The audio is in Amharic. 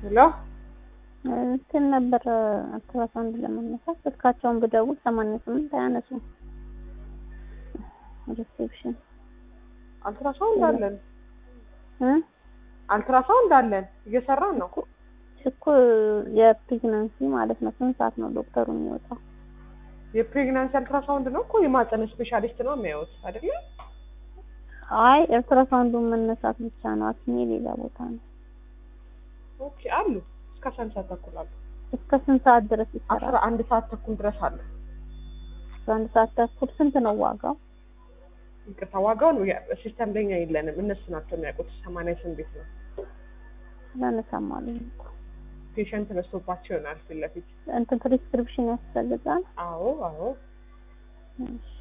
ሄሎ እንትን ነበር አልትራሳውንድ ለመነሳት ስልካቸውን ብደውል ሰማንያ ስምንት አያነሱም። ሪሴፕሽን አልትራሳውንድ አለን እ አልትራሳውንድ አለን እየሰራን ነው። እኮ የፕሬግናንሲ ማለት ነው። ስንት ሰዓት ነው ዶክተሩ የሚወጣው? የፕሬግናንሲ አልትራሳውንድ ነው እኮ የማህፀን ስፔሻሊስት ነው የሚያዩት አይደለ? አይ አልትራሳውንዱን መነሳት ብቻ ነው። አክሜ ሌላ ቦታ ነው። ኦኬ አሉ እስከ አስራ አንድ ሰዓት ተኩል አሉ። እስከ ስንት ሰዓት ድረስ አስራ ይሰራል? አንድ ሰዓት ተኩል ድረስ አለ። አስራ አንድ ሰዓት ተኩል ስንት ነው ዋጋው? ይቅርታ ዋጋውን ሲስተም ለኛ የለንም እነሱ ናቸው የሚያውቁት። ሰማንያ ስምንት ቤት ነው ላነሳም አሉኝ እኮ። ፔሸንት በዝቶባቸው ይሆናል ፊት ለፊት። እንትን ፕሪስክሪፕሽን ያስፈልጋል። አዎ አዎ እሺ